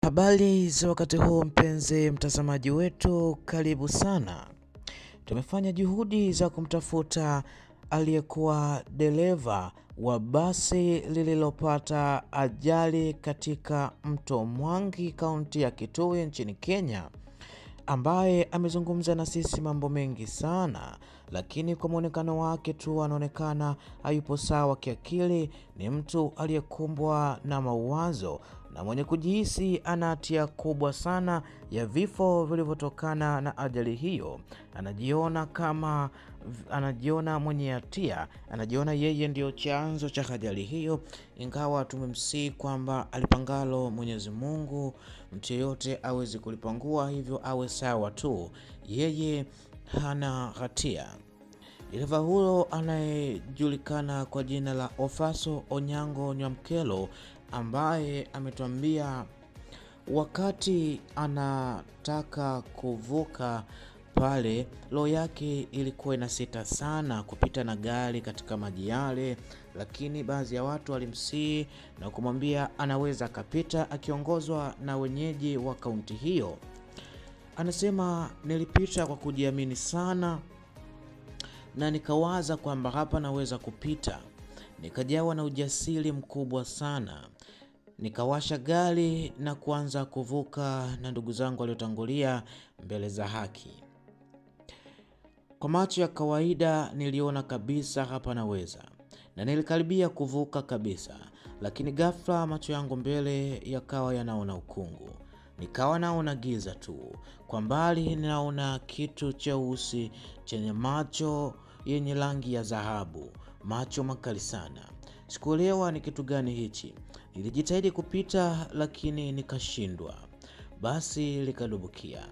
Habari za wakati huu mpenzi mtazamaji wetu, karibu sana. Tumefanya juhudi za kumtafuta aliyekuwa dereva wa basi lililopata ajali katika mto Mwangi, kaunti ya Kitui nchini Kenya, ambaye amezungumza na sisi mambo mengi sana, lakini kwa mwonekano wake tu anaonekana hayupo sawa kiakili. Ni mtu aliyekumbwa na mawazo na mwenye kujihisi ana hatia kubwa sana ya vifo vilivyotokana na ajali hiyo. Anajiona kama anajiona mwenye hatia, anajiona yeye ndio chanzo cha ajali hiyo, ingawa tumemsihi kwamba alipangalo Mwenyezi Mungu mtu yeyote awezi kulipangua, hivyo awe sawa tu, yeye hana hatia. Dereva huyo anayejulikana kwa jina la Ofaso Onyango Nyamkelo ambaye ametuambia wakati anataka kuvuka pale, roho yake ilikuwa inasita sana kupita na gari katika maji yale, lakini baadhi ya watu walimsihi na kumwambia anaweza akapita, akiongozwa na wenyeji wa kaunti hiyo. Anasema nilipita kwa kujiamini sana na nikawaza kwamba hapa naweza kupita, nikajawa na ujasiri mkubwa sana, nikawasha gari na kuanza kuvuka na ndugu zangu waliotangulia mbele za haki. Kwa macho ya kawaida niliona kabisa hapa naweza, na nilikaribia kuvuka kabisa, lakini ghafla macho yangu mbele yakawa yanaona ukungu, nikawa naona giza tu. Kwa mbali ninaona kitu cheusi chenye macho yenye rangi ya dhahabu, macho makali sana. Sikuelewa ni kitu gani hichi. Nilijitahidi kupita, lakini nikashindwa. Basi likadubukia.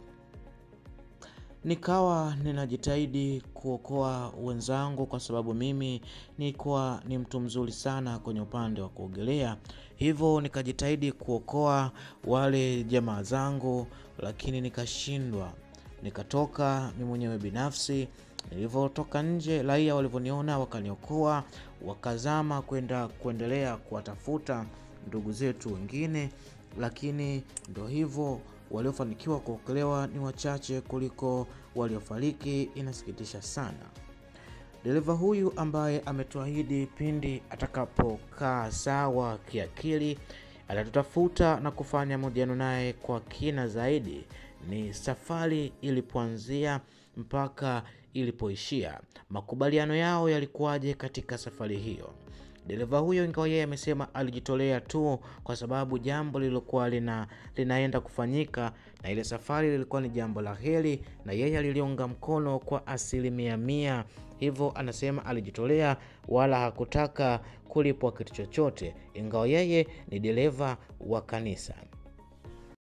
Nikawa ninajitahidi kuokoa wenzangu, kwa sababu mimi nilikuwa ni mtu mzuri sana kwenye upande wa kuogelea, hivyo nikajitahidi kuokoa wale jamaa zangu, lakini nikashindwa. Nikatoka mimi mwenyewe binafsi. Nilivyotoka nje, raia walivyoniona wakaniokoa, wakazama kwenda kuendelea kuwatafuta ndugu zetu wengine, lakini ndo hivyo, waliofanikiwa kuokolewa ni wachache kuliko waliofariki. Inasikitisha sana. Dereva huyu ambaye ametuahidi pindi atakapokaa sawa kiakili atatutafuta na kufanya mahojiano naye kwa kina zaidi, ni safari ilipoanzia mpaka ilipoishia, makubaliano yao yalikuwaje katika safari hiyo. Dereva huyo ingawa yeye amesema alijitolea tu kwa sababu jambo lililokuwa lina, linaenda kufanyika na ile safari lilikuwa ni jambo la heri na yeye aliliunga mkono kwa asilimia mia. Hivyo anasema alijitolea wala hakutaka kulipwa kitu chochote, ingawa yeye ni dereva wa kanisa.